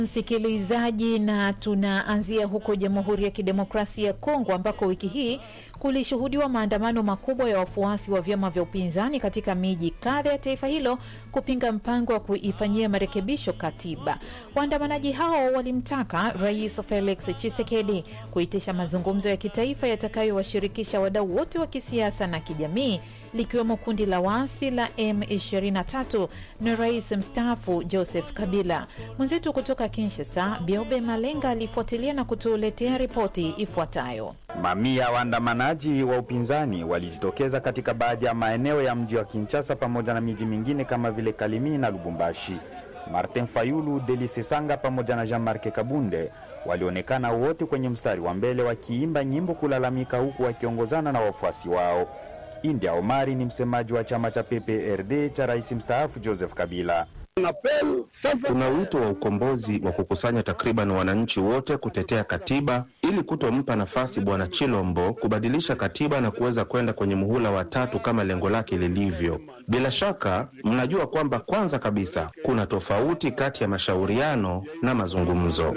Msikilizaji, na tunaanzia huko Jamhuri ya Kidemokrasia ya Kongo ambako wiki hii kulishuhudiwa maandamano makubwa ya wafuasi wa vyama vya upinzani katika miji kadha ya taifa hilo kupinga mpango wa kuifanyia marekebisho katiba. Waandamanaji hao walimtaka Rais Felix Tshisekedi kuitisha mazungumzo ya kitaifa yatakayowashirikisha wadau wote wa kisiasa na kijamii likiwemo kundi la waasi la M23 na rais mstaafu Joseph Kabila. Mwenzetu kutoka Kinshasa, Biobe Malenga alifuatilia na kutuletea ripoti ifuatayo. Mamia ya waandamanaji wa upinzani walijitokeza katika baadhi ya maeneo ya mji wa Kinshasa pamoja na miji mingine kama vile Kalimi na Lubumbashi. Martin Fayulu, Delice Sanga pamoja na Jean-Marc Kabunde walionekana wote kwenye mstari wa mbele wakiimba nyimbo kulalamika, huku wakiongozana na wafuasi wao. India Omari ni msemaji wa chama cha PPRD cha rais mstaafu Joseph Kabila. Kuna wito wa ukombozi wa kukusanya takriban wananchi wote kutetea katiba ili kutompa nafasi bwana Chilombo kubadilisha katiba na kuweza kwenda kwenye muhula wa tatu kama lengo lake lilivyo. Bila shaka mnajua kwamba kwanza kabisa kuna tofauti kati ya mashauriano na mazungumzo.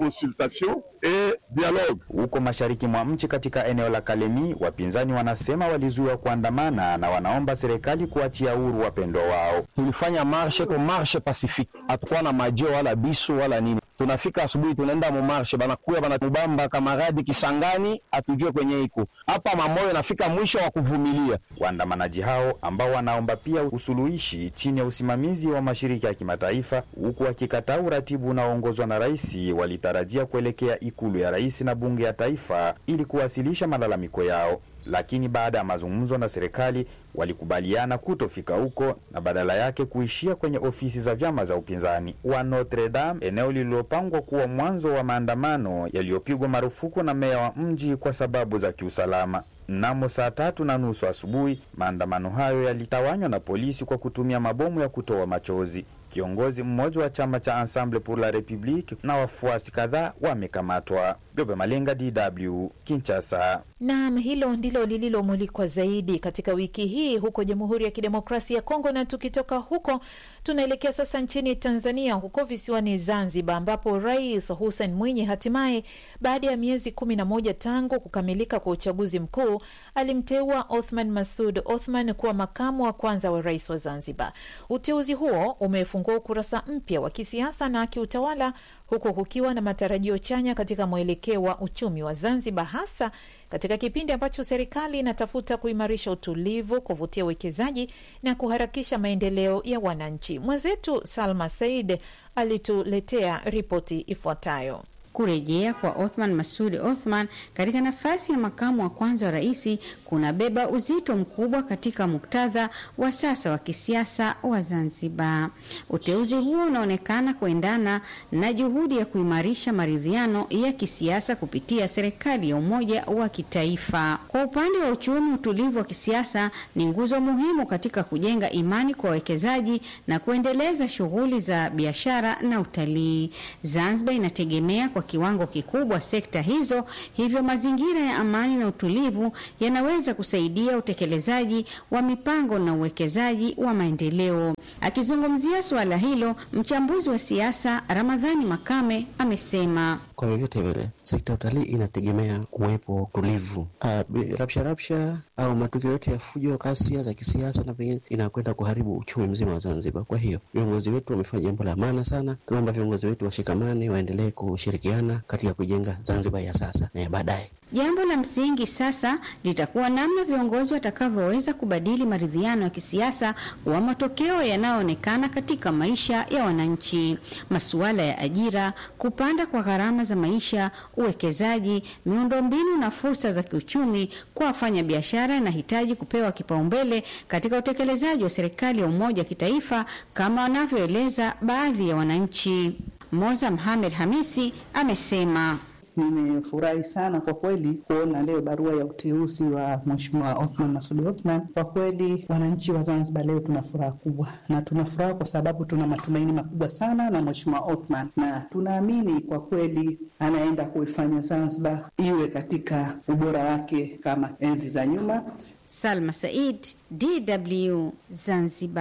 Huko mashariki mwa nchi katika eneo la Kalemi, wapinzani wanasema walizuiwa kuandamana na wanaomba serikali kuachia huru wapendwa wao. Tulifanya marshe ko marshe pasifiki, hatukuwa na majeo wala bisu wala nini. Tunafika asubuhi, tunaenda mumarshe, banakuya banamubamba kamaradi Kisangani, hatujue kwenye iko hapa mamoyo, nafika mwisho wa kuvumilia. Waandamanaji hao ambao wanaomba pia usuluhishi chini ya usimamizi wa mashirika ya kimataifa, huku wakikataa uratibu unaoongozwa na rais, walitarajia kuelekea ikulu ya rais na bunge ya taifa ili kuwasilisha malalamiko yao, lakini baada ya mazungumzo na serikali walikubaliana kutofika huko na badala yake kuishia kwenye ofisi za vyama za upinzani wa Notre Dame, eneo lililopangwa kuwa mwanzo wa maandamano yaliyopigwa marufuku na meya wa mji kwa sababu za kiusalama. Mnamo saa tatu na nusu asubuhi, maandamano hayo yalitawanywa na polisi kwa kutumia mabomu ya kutoa machozi. Kiongozi mmoja wa chama cha Ensemble pour la Republique na wafuasi kadhaa wamekamatwa. Gobe Malenga, DW, Kinshasa. Naam, hilo ndilo lililomulikwa zaidi katika wiki hii huko Jamhuri ya Kidemokrasia ya Kongo. Na tukitoka huko, tunaelekea sasa nchini Tanzania, huko visiwani Zanzibar, ambapo Rais Hussein Mwinyi hatimaye baada ya miezi kumi na moja tangu kukamilika kwa uchaguzi mkuu alimteua Othman Masud Othman kuwa makamu wa kwanza wa rais wa Zanzibar. Uteuzi huo umefungua ukurasa mpya wa kisiasa na kiutawala huku kukiwa na matarajio chanya katika mwelekeo wa uchumi wa Zanzibar, hasa katika kipindi ambacho serikali inatafuta kuimarisha utulivu, kuvutia uwekezaji na kuharakisha maendeleo ya wananchi. Mwenzetu Salma Said alituletea ripoti ifuatayo. Kurejea kwa Othman Masudi Othman katika nafasi ya makamu wa kwanza wa rais kunabeba uzito mkubwa katika muktadha wa sasa wa kisiasa wa Zanzibar. Uteuzi huo unaonekana kuendana na juhudi ya kuimarisha maridhiano ya kisiasa kupitia serikali ya umoja wa kitaifa. Kwa upande wa uchumi, utulivu wa kisiasa ni nguzo muhimu katika kujenga imani kwa wawekezaji na kuendeleza shughuli za biashara na utalii. Zanzibar inategemea kwa kiwango kikubwa sekta hizo, hivyo mazingira ya amani na utulivu yanaweza kusaidia utekelezaji wa mipango na uwekezaji wa maendeleo. Akizungumzia suala hilo, mchambuzi wa siasa Ramadhani Makame amesema kwa vyovyote vile sekta ya utalii inategemea kuwepo utulivu. Rapsha rapsha au matukio yote ya fujo, ghasia za kisiasa na pengine inakwenda kuharibu uchumi mzima wa Zanzibar. Kwa hiyo viongozi wetu wamefanya jambo la maana sana. Tunaomba viongozi wetu washikamane, waendelee kushirikiana katika kujenga Zanzibar ya sasa na ya baadaye. Jambo la msingi sasa litakuwa namna viongozi watakavyoweza kubadili maridhiano ya kisiasa kuwa matokeo yanayoonekana katika maisha ya wananchi. Masuala ya ajira, kupanda kwa gharama za maisha, uwekezaji, miundombinu na fursa za kiuchumi kwa wafanya biashara inahitaji kupewa kipaumbele katika utekelezaji wa serikali ya umoja wa kitaifa kama wanavyoeleza baadhi ya wananchi. Moza Mohamed Hamisi amesema Nimefurahi sana kwa kweli kuona leo barua ya uteuzi wa Mheshimiwa Othman Masud Othman. Kwa kweli wananchi wa Zanzibar leo tuna furaha kubwa, na tuna furaha kwa sababu tuna matumaini makubwa sana na Mheshimiwa Othman, na tunaamini kwa kweli anaenda kuifanya Zanzibar iwe katika ubora wake kama enzi za nyuma. Salma Said, DW, Zanzibar.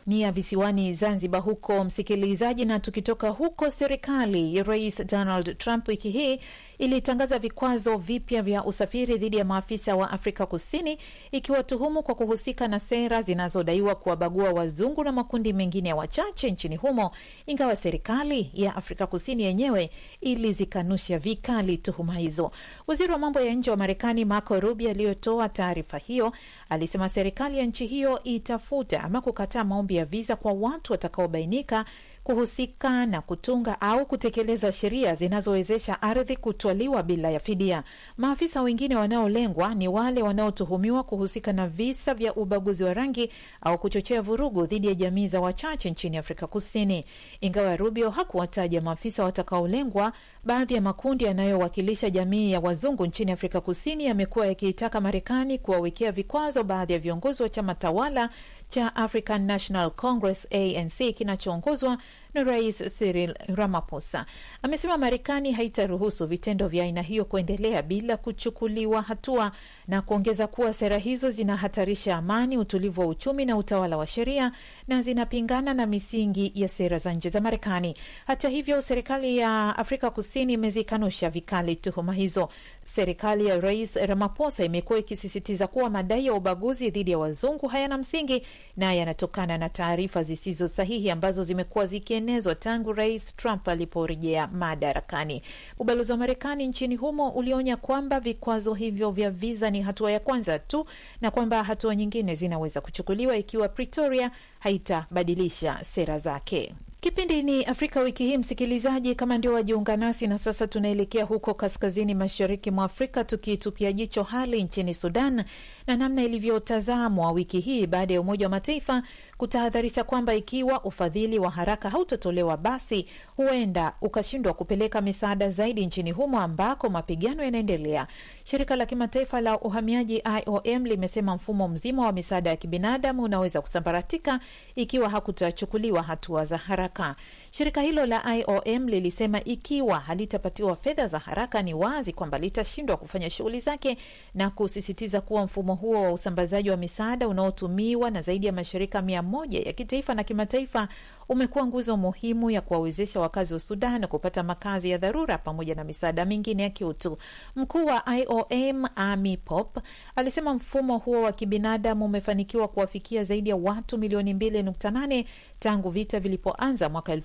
ni ya visiwani Zanzibar huko msikilizaji. Na tukitoka huko, serikali ya Rais Donald Trump wiki hii ilitangaza vikwazo vipya vya usafiri dhidi ya maafisa wa Afrika Kusini, ikiwatuhumu kwa kuhusika na sera zinazodaiwa kuwabagua wazungu na makundi mengine ya wachache nchini humo, ingawa serikali ya Afrika Kusini yenyewe ilizikanusha vikali tuhuma hizo. Waziri wa mambo ya nje wa Marekani Marco Rubio aliyotoa taarifa hiyo alisema serikali ya nchi hiyo itafuta ama kukataa maombi ya viza kwa watu watakaobainika kuhusika na kutunga au kutekeleza sheria zinazowezesha ardhi kutwaliwa bila ya fidia. Maafisa wengine wanaolengwa ni wale wanaotuhumiwa kuhusika na visa vya ubaguzi wa rangi au kuchochea vurugu dhidi ya jamii za wachache nchini Afrika Kusini. Ingawa Rubio hakuwataja maafisa watakaolengwa, baadhi ya makundi yanayowakilisha jamii ya wazungu nchini Afrika Kusini yamekuwa yakiitaka Marekani kuwawekea vikwazo baadhi ya viongozi wa chama tawala cha African National Congress ANC kinachoongozwa na Rais Cyril Ramaphosa. Amesema Marekani haitaruhusu vitendo vya aina hiyo kuendelea bila kuchukuliwa hatua, na kuongeza kuwa sera hizo zinahatarisha amani, utulivu wa uchumi na utawala wa sheria na zinapingana na misingi ya sera za nje za Marekani. Hata hivyo, serikali ya Afrika Kusini imezikanusha vikali tuhuma hizo. Serikali ya Rais Ramaphosa imekuwa ikisisitiza kuwa madai ya ubaguzi dhidi ya wazungu hayana msingi na yanatokana na taarifa zisizo sahihi ambazo zimekuwa zikienezwa tangu Rais Trump aliporejea madarakani. Ubalozi wa Marekani nchini humo ulionya kwamba vikwazo hivyo vya viza ni hatua ya kwanza tu na kwamba hatua nyingine zinaweza kuchukuliwa ikiwa Pretoria haitabadilisha sera zake. Kipindi ni Afrika wiki hii, msikilizaji, kama ndio wajiunga nasi na sasa, tunaelekea huko kaskazini mashariki mwa Afrika tukitupia jicho hali nchini Sudan na namna ilivyotazamwa wiki hii baada ya Umoja wa Mataifa kutahadharisha kwamba ikiwa ufadhili wa haraka hautotolewa basi huenda ukashindwa kupeleka misaada zaidi nchini humo ambako mapigano yanaendelea. Shirika la kimataifa la uhamiaji IOM limesema mfumo mzima wa misaada ya kibinadamu unaweza kusambaratika ikiwa hakutachukuliwa hatua za haraka. Shirika hilo la IOM lilisema ikiwa halitapatiwa fedha za haraka, ni wazi kwamba litashindwa kufanya shughuli zake na kusisitiza kuwa mfumo huo wa usambazaji wa misaada unaotumiwa na zaidi ya mashirika mia moja ya kitaifa na kimataifa umekuwa nguzo muhimu ya kuwawezesha wakazi wa Sudan kupata makazi ya dharura pamoja na misaada mingine ya kiutu. Mkuu wa IOM Amy Pop alisema mfumo huo wa kibinadamu umefanikiwa kuwafikia zaidi ya watu milioni 2.8 tangu vita vilipoanza mwaka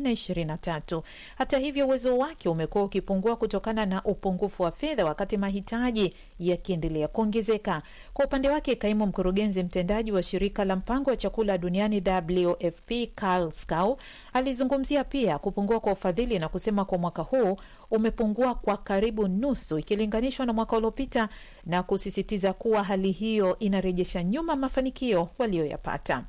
2023. Hata hivyo, uwezo wake umekuwa ukipungua kutokana na upungufu wa fedha, wakati mahitaji yakiendelea kuongezeka. Kwa upande wake, kaimu mkurugenzi mtendaji wa shirika la mpango wa chakula duniani WFP Karl Skau alizungumzia pia kupungua kwa ufadhili na kusema kwa mwaka huu umepungua kwa karibu nusu ikilinganishwa na mwaka uliopita, na kusisitiza kuwa hali hiyo inarejesha nyuma mafanikio walioyapata.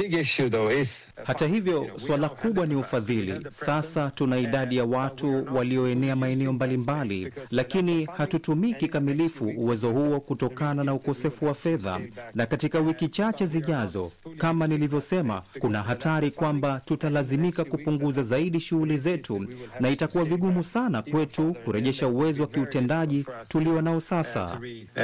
Hata hivyo, suala kubwa ni ufadhili. Sasa tuna idadi ya watu walioenea maeneo mbalimbali, lakini hatutumii kikamilifu uwezo huo kutokana na ukosefu wa fedha, na katika wiki chache zijazo, kama nilivyosema, kuna hatari kwamba tutalazimika kupunguza zaidi shughuli zetu na itakuwa vigumu sana kwetu kurejesha uwezo wa kiutendaji tulio nao sasa.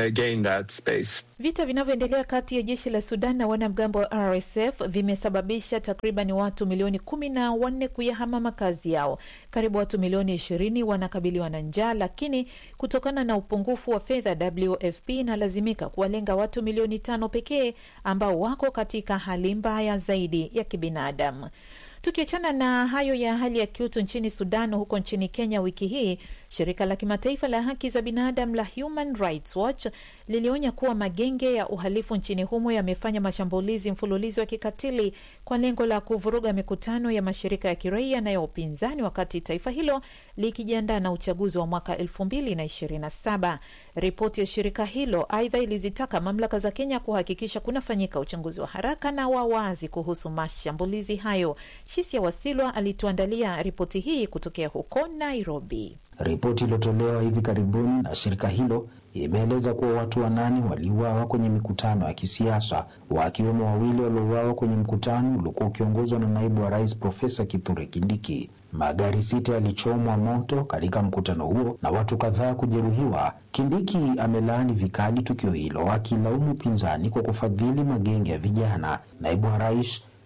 Vita vinavyoendelea kati ya jeshi la Sudan na wanamgambo wa RSF vimesababisha takriban watu milioni kumi na wanne kuyahama makazi yao. Karibu watu milioni ishirini wanakabiliwa na njaa, lakini kutokana na upungufu wa fedha, WFP inalazimika kuwalenga watu milioni tano pekee ambao wako katika hali mbaya zaidi ya kibinadamu. Tukiachana na hayo ya hali ya kiutu nchini Sudan, huko nchini Kenya wiki hii shirika la kimataifa la haki za binadamu la Human Rights Watch lilionya kuwa magenge ya uhalifu nchini humo yamefanya mashambulizi mfululizo ya kikatili kwa lengo la kuvuruga mikutano ya mashirika ya kiraia na ya upinzani, wakati taifa hilo likijiandaa na uchaguzi wa mwaka 2027. Ripoti ya shirika hilo aidha ilizitaka mamlaka za Kenya kuhakikisha kunafanyika uchunguzi wa haraka na wa wazi kuhusu mashambulizi hayo. Shisia Wasilwa alituandalia ripoti hii kutokea huko Nairobi. Ripoti iliyotolewa hivi karibuni na shirika hilo imeeleza kuwa watu wanane waliuawa kwenye mikutano ya kisiasa, wakiwemo wawili waliouawa kwenye mkutano uliokuwa ukiongozwa na naibu wa rais Profesa Kithure Kindiki. Magari sita yalichomwa moto katika mkutano huo na watu kadhaa kujeruhiwa. Kindiki amelaani vikali tukio hilo, akilaumu upinzani kwa kufadhili magenge ya vijana. Naibu wa rais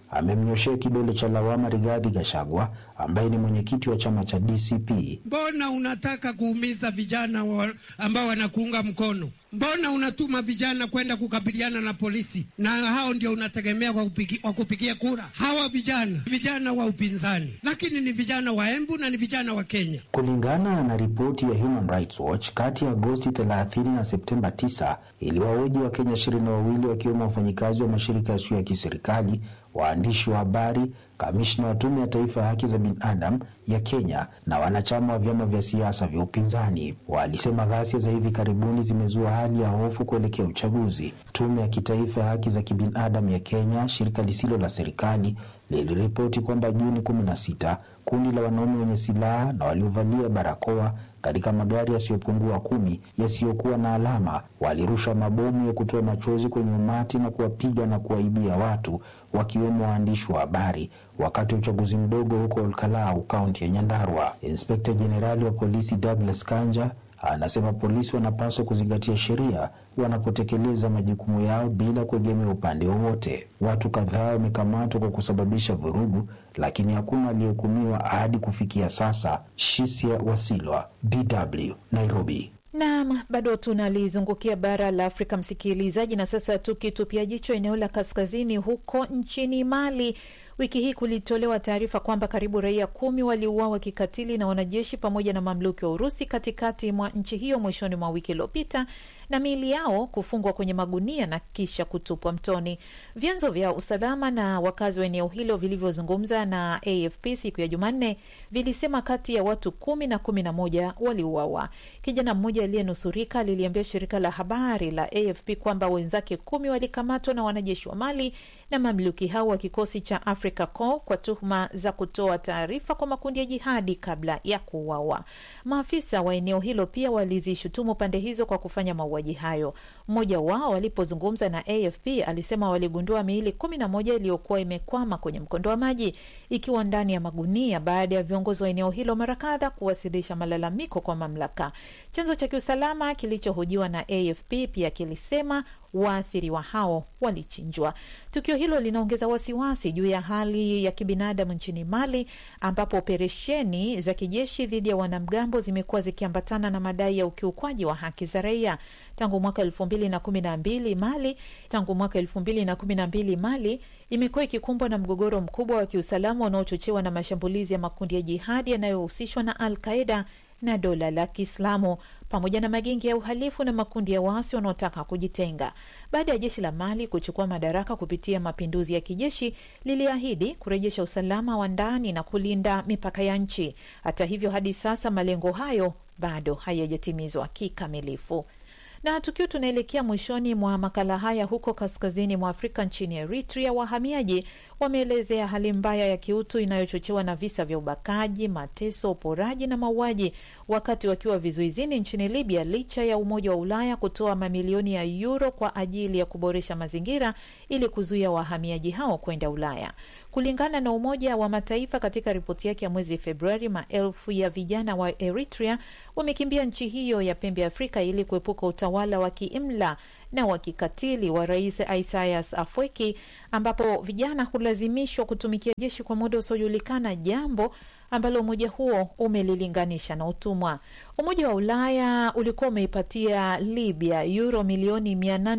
amemnyoshea kidole cha lawama Rigathi Gachagua ambaye ni mwenyekiti wa chama cha DCP. Mbona unataka kuumiza vijana wa ambao wanakuunga mkono? Mbona unatuma vijana kwenda kukabiliana na polisi, na hao ndio unategemea kwa kupigi, kupigia kura? Hawa vijana vijana wa upinzani, lakini ni vijana wa Embu na ni vijana wa Kenya. Kulingana na ripoti ya Human Rights Watch, kati ya Agosti 30 na Septemba 9 iliwahoji Wakenya ishirini na wawili wakiwemo wafanyikazi wa mashirika yasiyo ya kiserikali, waandishi wa habari, kamishna wa Tume ya Taifa ya Haki za Binadamu ya Kenya na wanachama wa vyama vya siasa vya upinzani. Walisema ghasia za hivi karibuni zimezua hali ya hofu kuelekea uchaguzi. Tume ya Kitaifa ya Haki za Kibinadamu ya Kenya, shirika lisilo la serikali, liliripoti kwamba Juni kumi na sita kundi la wanaume wenye silaha na waliovalia barakoa katika magari yasiyopungua kumi yasiyokuwa na alama walirusha mabomu ya kutoa machozi kwenye umati na kuwapiga na kuwaibia watu wakiwemo waandishi wa habari wakati wa uchaguzi mdogo huko Olkalau, kaunti ya Nyandarua. Inspekta Jenerali wa polisi Douglas Kanja anasema polisi wanapaswa kuzingatia sheria wanapotekeleza majukumu yao bila kuegemea upande wowote. Watu kadhaa wamekamatwa kwa kusababisha vurugu, lakini hakuna aliyehukumiwa hadi kufikia sasa. Shisia Wasilwa, DW, Nairobi. Naam, bado tunalizungukia bara la Afrika msikilizaji, na sasa tukitupia jicho eneo la kaskazini huko nchini Mali. Wiki hii kulitolewa taarifa kwamba karibu raia kumi waliuawa kikatili na wanajeshi pamoja na mamluki wa Urusi katikati mwa nchi hiyo mwishoni mwa wiki iliyopita, na miili yao kufungwa kwenye magunia na kisha kutupwa mtoni. Vyanzo vya usalama na wakazi wa eneo hilo vilivyozungumza na AFP siku ya Jumanne vilisema kati ya watu kumi na kumi na moja waliuawa. Kijana mmoja aliyenusurika liliambia shirika la habari la AFP kwamba wenzake kumi walikamatwa na wanajeshi wa Mali na mamluki hao wa kikosi cha Africa Corps kwa tuhuma za kutoa taarifa kwa makundi ya jihadi kabla ya kuuawa. Maafisa wa eneo hilo pia walizishutumu pande hizo kwa kufanya mauaji hayo. Mmoja wao alipozungumza na AFP alisema waligundua miili kumi na moja iliyokuwa imekwama kwenye mkondo wa maji ikiwa ndani ya magunia baada ya viongozi wa eneo hilo mara kadha kuwasilisha malalamiko kwa mamlaka. Chanzo cha kiusalama kilichohojiwa na AFP pia kilisema waathiriwa hao walichinjwa. Tukio hilo linaongeza wasiwasi juu ya hali ya kibinadamu nchini Mali, ambapo operesheni za kijeshi dhidi ya wanamgambo zimekuwa zikiambatana na madai ya ukiukwaji wa haki za raia tangu mwaka elfu mbili na kumi na mbili Mali tangu mwaka elfu mbili na kumi na mbili Mali imekuwa ikikumbwa na mgogoro mkubwa wa kiusalama unaochochewa na mashambulizi ya makundi ya jihadi yanayohusishwa na Al Qaida na dola la Kiislamu pamoja na magenge ya uhalifu na makundi ya waasi wanaotaka kujitenga. Baada ya jeshi la Mali kuchukua madaraka kupitia mapinduzi ya kijeshi, liliahidi kurejesha usalama wa ndani na kulinda mipaka ya nchi. Hata hivyo, hadi sasa malengo hayo bado hayajatimizwa kikamilifu. Na tukiwa tunaelekea mwishoni mwa makala haya, huko kaskazini mwa Afrika nchini Eritrea, wahamiaji wameelezea hali mbaya ya kiutu inayochochewa na visa vya ubakaji, mateso, uporaji na mauaji wakati wakiwa vizuizini nchini Libya, licha ya Umoja wa Ulaya kutoa mamilioni ya yuro kwa ajili ya kuboresha mazingira ili kuzuia wahamiaji hao kwenda Ulaya. Kulingana na Umoja wa Mataifa katika ripoti yake ya mwezi Februari, maelfu ya vijana wa Eritrea wamekimbia nchi hiyo ya pembe Afrika ili kuepuka utawala wa kiimla na wa kikatili wa Rais Isaias Afwerki, ambapo vijana hulazimishwa kutumikia jeshi kwa muda usiojulikana, jambo ambalo umoja huo umelilinganisha na utumwa. Umoja wa Ulaya ulikuwa umeipatia Libya euro milioni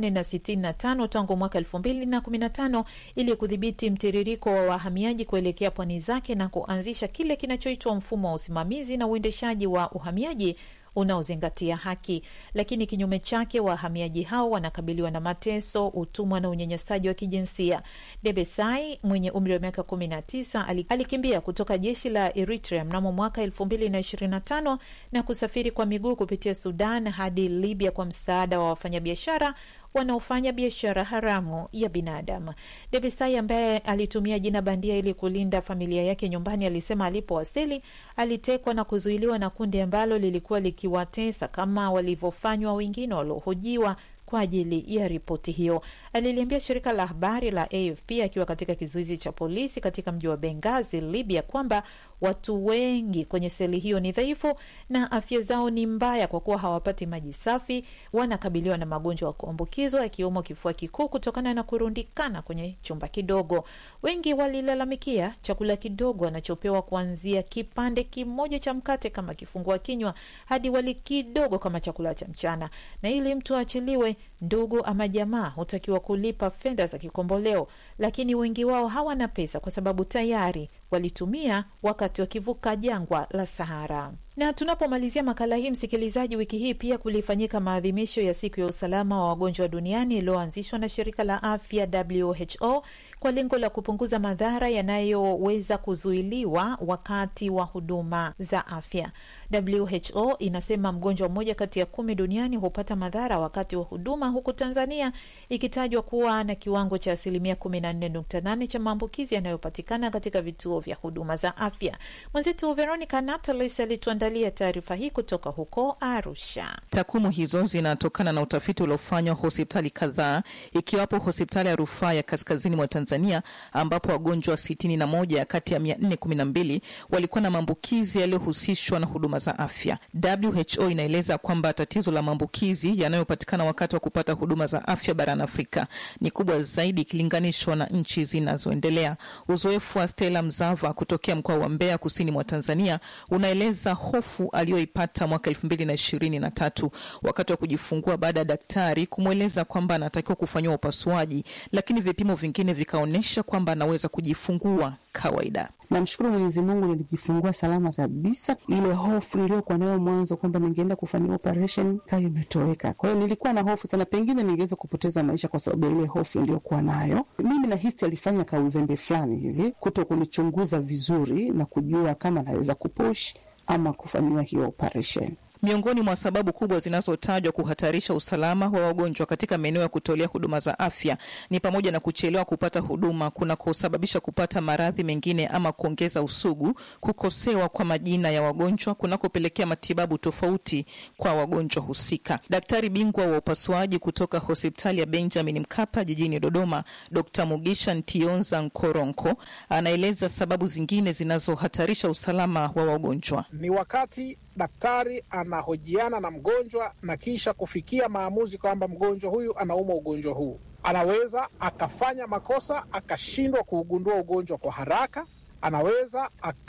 865 tangu mwaka 2015 ili kudhibiti mtiririko wa wahamiaji kuelekea pwani zake na kuanzisha kile kinachoitwa mfumo wa usimamizi na uendeshaji wa uhamiaji unaozingatia haki. Lakini kinyume chake, wahamiaji hao wanakabiliwa na mateso, utumwa na unyanyasaji wa kijinsia. Debesai mwenye umri wa miaka 19 alikimbia kutoka jeshi la Eritrea mnamo mwaka 2025 na kusafiri kwa miguu kupitia Sudan hadi Libya kwa msaada wa wafanyabiashara wanaofanya biashara haramu ya binadamu. Debesai ambaye alitumia jina bandia ili kulinda familia yake nyumbani, alisema alipowasili alitekwa na kuzuiliwa na kundi ambalo lilikuwa likiwatesa kama walivyofanywa wengine waliohojiwa kwa ajili ya ripoti hiyo. Aliliambia shirika la habari la AFP akiwa katika kizuizi cha polisi katika mji wa Benghazi, Libya, kwamba watu wengi kwenye seli hiyo ni dhaifu na afya zao ni mbaya kwa kuwa hawapati maji safi, wanakabiliwa na magonjwa ya kuambukizwa yakiwemo kifua kikuu kutokana na kurundikana kwenye chumba kidogo. Wengi walilalamikia chakula kidogo wanachopewa kuanzia kipande kimoja cha mkate kama kifungua kinywa hadi wali kidogo kama chakula cha mchana, na ili mtu aachiliwe, ndugu ama jamaa hutakiwa kulipa fedha za kikomboleo, lakini wengi wao hawana pesa kwa sababu tayari walitumia wakati wakivuka jangwa la Sahara. Na tunapomalizia makala hii, msikilizaji, wiki hii pia kulifanyika maadhimisho ya siku ya usalama wa wagonjwa duniani iliyoanzishwa na shirika la afya WHO kwa lengo la kupunguza madhara yanayoweza kuzuiliwa wakati wa huduma za afya. WHO inasema mgonjwa mmoja kati ya kumi duniani hupata madhara wakati wa huduma, huku Tanzania ikitajwa kuwa na kiwango cha asilimia 14.8 cha maambukizi yanayopatikana katika vituo vya huduma za afya. Mwenzetu Veronica Natalis alituandalia taarifa hii kutoka huko Arusha. Takwimu hizo zinatokana na utafiti uliofanywa hospitali kadhaa ikiwapo hospitali ya rufaa ya kaskazini mwa Tanzania ambapo wagonjwa 61 kati ya 412 walikuwa na maambukizi yaliyohusishwa na huduma za afya. WHO inaeleza kwamba tatizo la maambukizi yanayopatikana wakati wa kupata huduma za afya barani Afrika ni kubwa zaidi ikilinganishwa na nchi zinazoendelea. Uzoefu wa Stella Mzava kutokea mkoa wa Mbeya kusini mwa Tanzania unaeleza hofu aliyoipata mwaka elfu mbili na ishirini na tatu wakati wa kujifungua baada ya daktari kumweleza kwamba anatakiwa kufanyiwa upasuaji, lakini vipimo vingine vikaonyesha kwamba anaweza kujifungua kawaida. Namshukuru Mwenyezi Mungu, nilijifungua salama kabisa. Ile hofu niliyokuwa nayo mwanzo kwamba ningeenda kufanyia operation kayo imetoweka. Kwa hiyo nilikuwa na hofu sana, pengine ningeweza kupoteza maisha kwa sababu ya ile hofu niliyokuwa nayo. Mimi nahisi alifanya kauzembe fulani hivi, kuto kunichunguza vizuri na kujua kama naweza kupush ama kufanyiwa hiyo operation. Miongoni mwa sababu kubwa zinazotajwa kuhatarisha usalama wa wagonjwa katika maeneo ya kutolea huduma za afya ni pamoja na kuchelewa kupata huduma kunakosababisha kupata maradhi mengine ama kuongeza usugu, kukosewa kwa majina ya wagonjwa kunakopelekea matibabu tofauti kwa wagonjwa husika. Daktari bingwa wa upasuaji kutoka hospitali ya Benjamin Mkapa jijini Dodoma, Dr. Mugisha Ntionza Nkoronko anaeleza sababu zingine zinazohatarisha usalama wa wagonjwa. Ni wakati daktari anahojiana na mgonjwa na kisha kufikia maamuzi kwamba mgonjwa huyu anaumwa ugonjwa huu. Anaweza akafanya makosa akashindwa kuugundua ugonjwa kwa haraka, anaweza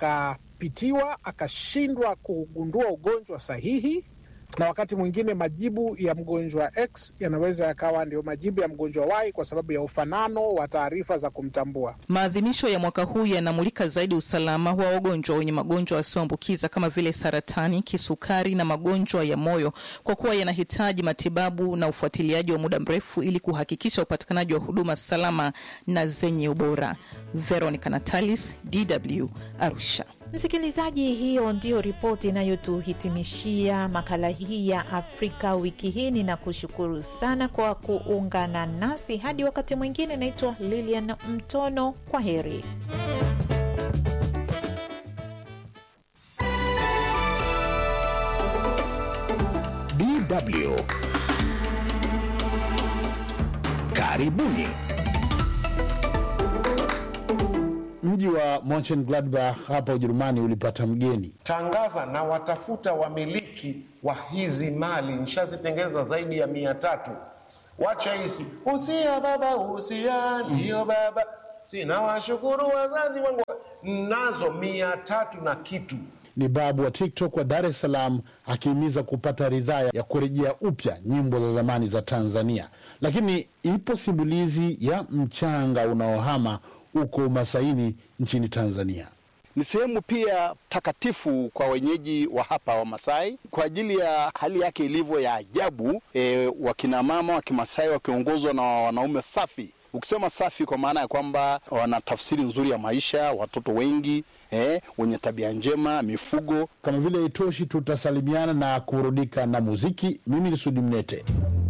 akapitiwa akashindwa kugundua ugonjwa sahihi, na wakati mwingine majibu ya mgonjwa X yanaweza yakawa ndio majibu ya mgonjwa Y kwa sababu ya ufanano wa taarifa za kumtambua. Maadhimisho ya mwaka huu yanamulika zaidi usalama wa wagonjwa wenye magonjwa yasiyoambukiza kama vile saratani, kisukari na magonjwa ya moyo, kwa kuwa yanahitaji matibabu na ufuatiliaji wa muda mrefu ili kuhakikisha upatikanaji wa huduma salama na zenye ubora. Veronica Natalis, DW, Arusha. Msikilizaji, hiyo ndiyo ripoti inayotuhitimishia makala hii ya Afrika wiki hii. Ninakushukuru sana kwa kuungana nasi hadi wakati mwingine. Naitwa Lilian Mtono, kwa heri. DW karibuni. Mji wa Monchengladbach hapa Ujerumani ulipata mgeni. Tangaza na watafuta wamiliki wa hizi mali, nishazitengeza zaidi ya mia tatu. Wacha hisi usia baba, usia ndio baba, sina washukuru wazazi wangu, nazo mia tatu na kitu. Ni babu wa TikTok wa Dar es Salaam akihimiza kupata ridhaa ya kurejea upya nyimbo za zamani za Tanzania, lakini ipo simulizi ya mchanga unaohama huko Masaini nchini Tanzania. Ni sehemu pia takatifu kwa wenyeji wa hapa wa Masai kwa ajili ya hali yake ilivyo ya ajabu. E, wakina mama wa Kimasai wakiongozwa na wanaume safi. Ukisema safi, kwa maana ya kwamba wana tafsiri nzuri ya maisha, watoto wengi eh, wenye tabia njema, mifugo. Kama vile itoshi, tutasalimiana na kurudika na muziki. Mimi ni Sudi Mnete.